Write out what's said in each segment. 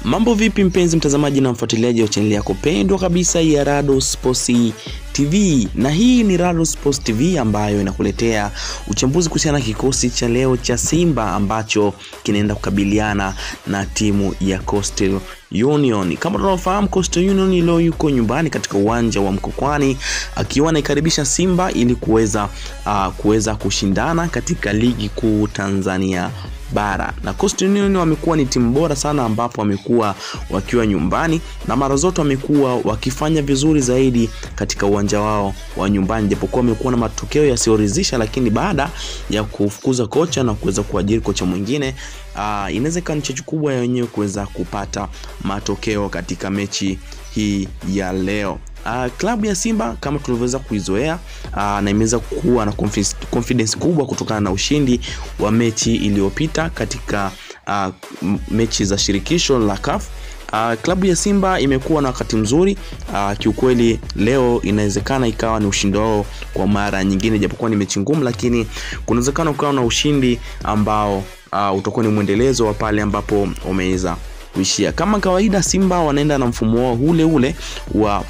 Mambo vipi mpenzi mtazamaji na mfuatiliaji wa chaneli yako pendwa kabisa ya Rado Sports TV, na hii ni Rado Sports TV ambayo inakuletea uchambuzi kuhusiana na kikosi cha leo cha Simba ambacho kinaenda kukabiliana na timu ya Coastal Union. Kama tunavyofahamu, Coastal Union leo yuko nyumbani katika uwanja wa Mkokwani akiwa anaikaribisha Simba ili kuweza uh, kuweza kushindana katika ligi kuu Tanzania bara na Coastal Union wamekuwa ni timu bora sana, ambapo wamekuwa wakiwa nyumbani na mara zote wamekuwa wakifanya vizuri zaidi katika uwanja wao wa nyumbani, japokuwa wamekuwa na matokeo yasiyoridhisha, lakini baada ya kufukuza kocha na kuweza kuajiri kocha mwingine uh, inaweza ikawa ni chachu kubwa ya wenyewe kuweza kupata matokeo katika mechi hii ya leo. Uh, klabu ya Simba kama tulivyoweza kuizoea uh, na imeweza kuwa na confidence, confidence kubwa kutokana na ushindi wa mechi iliyopita katika uh, mechi za shirikisho la CAF. Uh, klabu ya Simba imekuwa na wakati mzuri uh, kiukweli leo inawezekana ikawa ni ushindi wao kwa mara nyingine, japokuwa ni mechi ngumu, lakini kuna uwezekano ukawa na ushindi ambao uh, utakuwa ni mwendelezo wa pale ambapo umeweza kuishia. Kama kawaida, Simba wanaenda na mfumo wao ule ule wa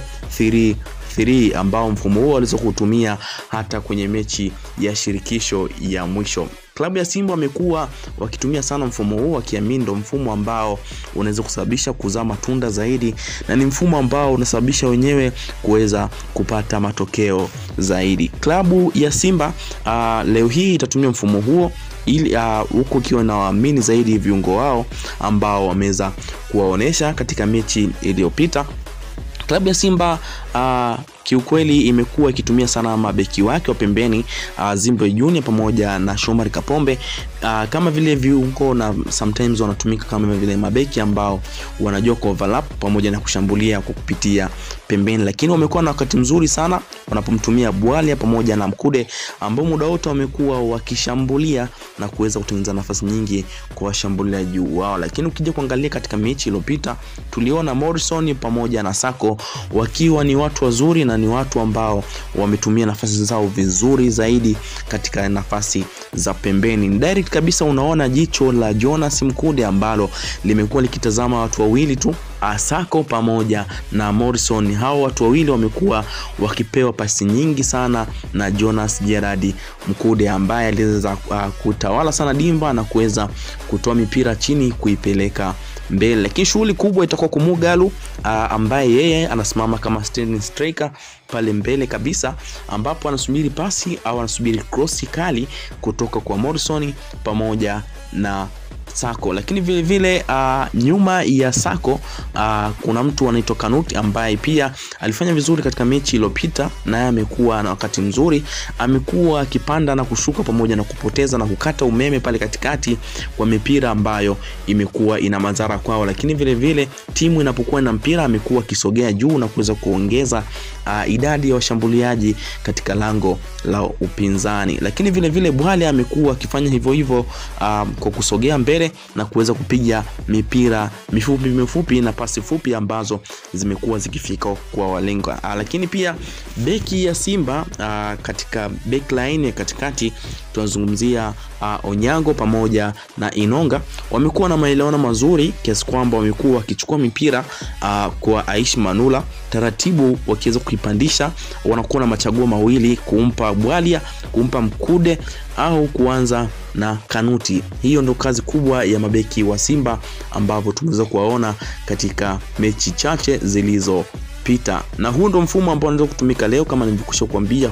4-3-3 ambao mfumo huo waliweza kutumia hata kwenye mechi ya shirikisho ya mwisho. Klabu ya Simba wamekuwa wakitumia sana mfumo huu wakiamini ndo mfumo ambao unaweza kusababisha kuzaa matunda zaidi, na ni mfumo ambao unasababisha wenyewe kuweza kupata matokeo zaidi. Klabu ya Simba uh, leo hii itatumia mfumo huo ili huku uh, ikiwa na waamini zaidi viungo wao ambao wameweza kuwaonesha katika mechi iliyopita. Klabu ya Simba uh, kiukweli imekuwa ikitumia sana mabeki wake wa pembeni uh, Zimbwe Junior pamoja na Shomari Kapombe uh, kama vile viungo na sometimes wanatumika kama vile mabeki ambao wanajua ku overlap pamoja na kushambulia kwa kupitia pembeni, lakini wamekuwa na wakati mzuri sana wanapomtumia Bwalia pamoja na Mkude ambao muda wote wamekuwa wakishambulia na kuweza kutengeneza nafasi nyingi kwa washambuliaji wao. Lakini ukija kuangalia katika mechi iliyopita tuliona Morrison pamoja na Sako wakiwa ni watu wazuri na ni watu ambao wametumia nafasi zao vizuri zaidi katika nafasi za pembeni. Direct kabisa unaona jicho la Jonas Mkude ambalo limekuwa likitazama watu wawili tu Asako pamoja na Morrison. Hao watu wawili wamekuwa wakipewa pasi nyingi sana na Jonas Gerard Mkude ambaye aliweza uh, kutawala sana dimba na kuweza kutoa mipira chini kuipeleka mbele, lakini shughuli kubwa itakuwa Kumugalu uh, ambaye yeye anasimama kama standing striker pale mbele kabisa, ambapo anasubiri pasi au anasubiri krosi kali kutoka kwa Morrison pamoja na Sako lakini vile vile uh, nyuma ya Sako uh, kuna mtu anaitwa Kanuti ambaye pia alifanya vizuri katika mechi iliyopita, naye amekuwa na wakati mzuri, amekuwa akipanda na kushuka pamoja na kupoteza na kukata umeme pale katikati kwa mipira ambayo imekuwa ina madhara kwao, lakini vile vile timu inapokuwa na mpira amekuwa akisogea juu na kuweza kuongeza uh, idadi ya washambuliaji katika lango la upinzani, lakini vile vile Bwale amekuwa akifanya hivyo hivyo uh, kwa kusogea mbele na kuweza kupiga mipira mifupi mifupi na pasi fupi ambazo zimekuwa zikifika kwa walenga. Lakini pia beki ya Simba aa, katika backline ya katikati tunazungumzia Onyango pamoja na Inonga wamekuwa na maelewano mazuri kiasi kwamba wamekuwa wakichukua mipira aa, kwa Aish Manula taratibu, wakiweza kuipandisha, wanakuwa na machaguo mawili, kumpa Bwalia, kumpa Mkude au kuanza na Kanuti. Hiyo ndo kazi kubwa ya mabeki wa Simba ambavyo tumeweza kuwaona katika mechi chache zilizopita, na huu ndo mfumo ambao unaweza kutumika leo kama nilivyokwisha kuambia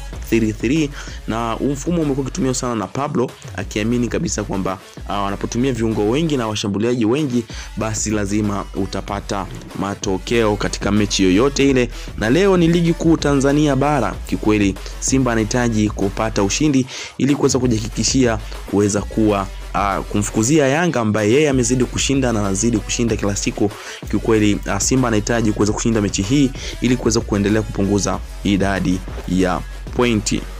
4-3-3 na huu mfumo umekuwa ukitumiwa sana na Pablo akiamini kabisa kwamba wanapotumia uh, viungo wengi na washambuliaji wengi basi lazima utapata matokeo katika mechi yoyote ile, na leo ni ligi kuu Tanzania bara. Kikweli Simba anahitaji kupata ushindi ili kuweza kujihakikishia kuweza kuwa Uh, kumfukuzia Yanga ambaye yeye amezidi kushinda na anazidi kushinda kila siku. Kiukweli uh, Simba anahitaji kuweza kushinda mechi hii ili kuweza kuendelea kupunguza idadi ya pointi.